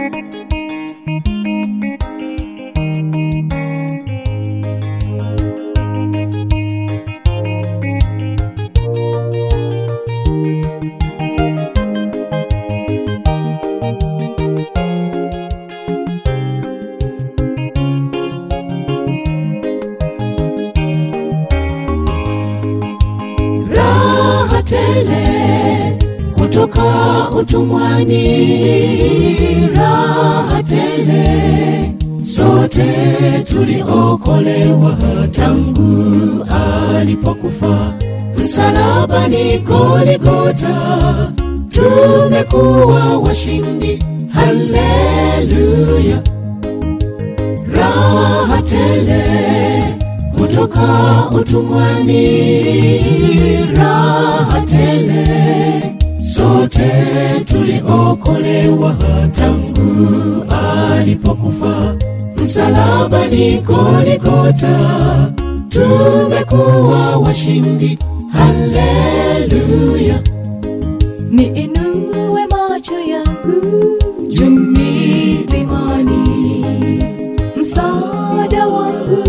raha tele kutoka utumwani, raha tele sote tuliokolewa tangu alipokufa msalabani Goligota, tumekuwa washindi. Haleluya, raha tele kutoka utumwani, raha tele sote tuliokolewa tangu alipokufa msalabani Goligota, tumekuwa washindi. Haleluya, Niinue macho yangu juu milimani, msaada wangu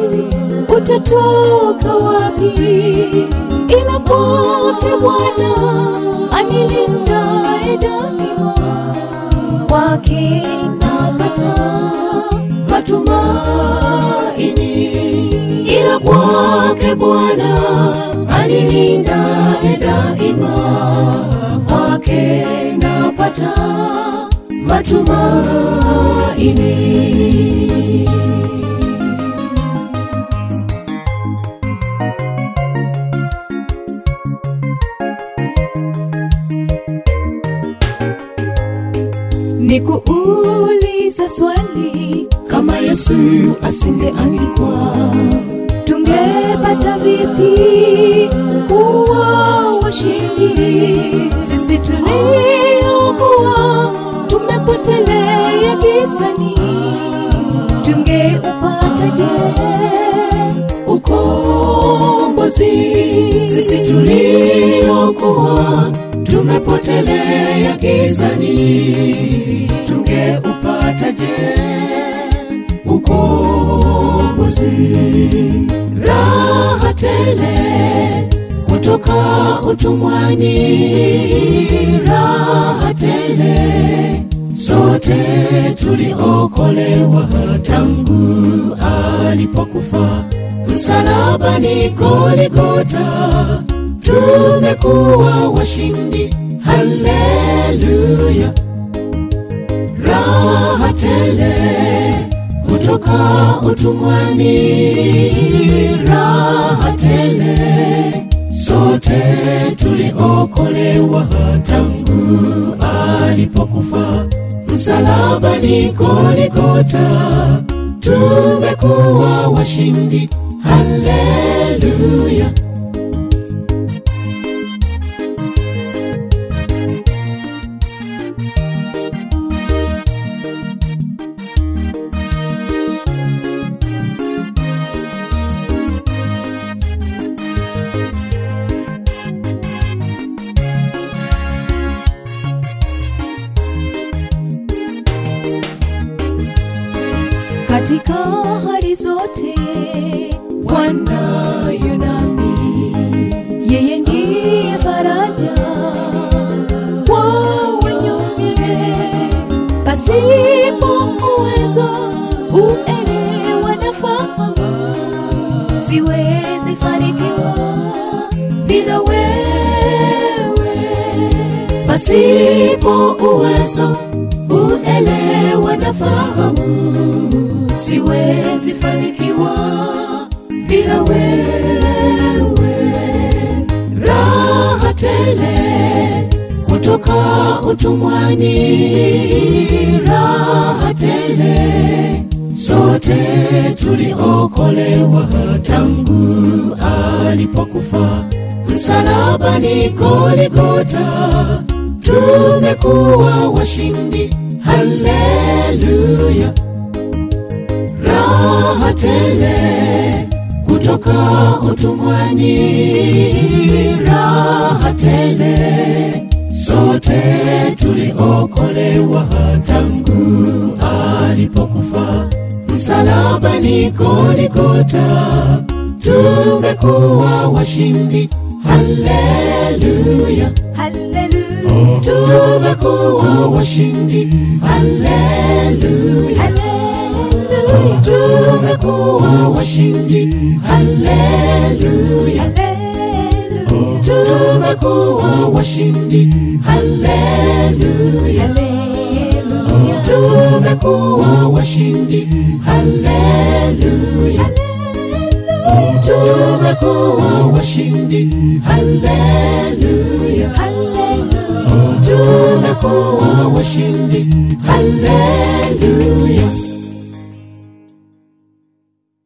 utatoka wapi? Ila kwake Bwana anilindaye daima, kwake napata matumaini, ila kwake Bwana anilindaye daima, kwake napata matumaini. Nikuuliza swali, Kama Yesu asingeandikwa tungepata vipi kuwa washindi? Sisi tuliokuwa tumepotelea gizani, tungeupataje ukombozi, sisi tuliokuwa tumepotelea gizani, tungeupataje ukombozi? Raha tele kutoka utumwani, raha tele sote tuliokolewa tangu alipokufa msalabani Goligota, tumekuwa washindi. Haleluya, raha tele kutoka utumwani, raha tele sote tuliokolewa tangu alipokufa msalabani Goligota, tumekuwa washindi. Haleluya, katika hali zote Bwana yunami, yeye ndiye faraja kwa wanyonge, pasipo uwezo uelewa na fahamu, siwezi fanikiwa bila wewe pasipo uwezo, uelewa na fahamu, siwezi fanikiwa bila wewe. Raha tele kutoka utumwani, raha tele sote tuliokolewa tangu alipokufa msalabani Goligota, tumekuwa washindi. Haleluya, raha tele kutoka utumwani, raha tele sote tuliokolewa tangu alipokufa msalabani Goligota, tumekuwa washindi. Haleluya, Hallelujah. tumekuwa washindi. Haleluya, Hallelujah. tumekuwa washindi. Haleluya, Hallelujah. tumekuwa washindi. Haleluya, Hallelujah. tumekuwa washindi. Haleluya, tumekuwa washindi. Haleluya, Hallelujah. tumekuwa washindi. Haleluya.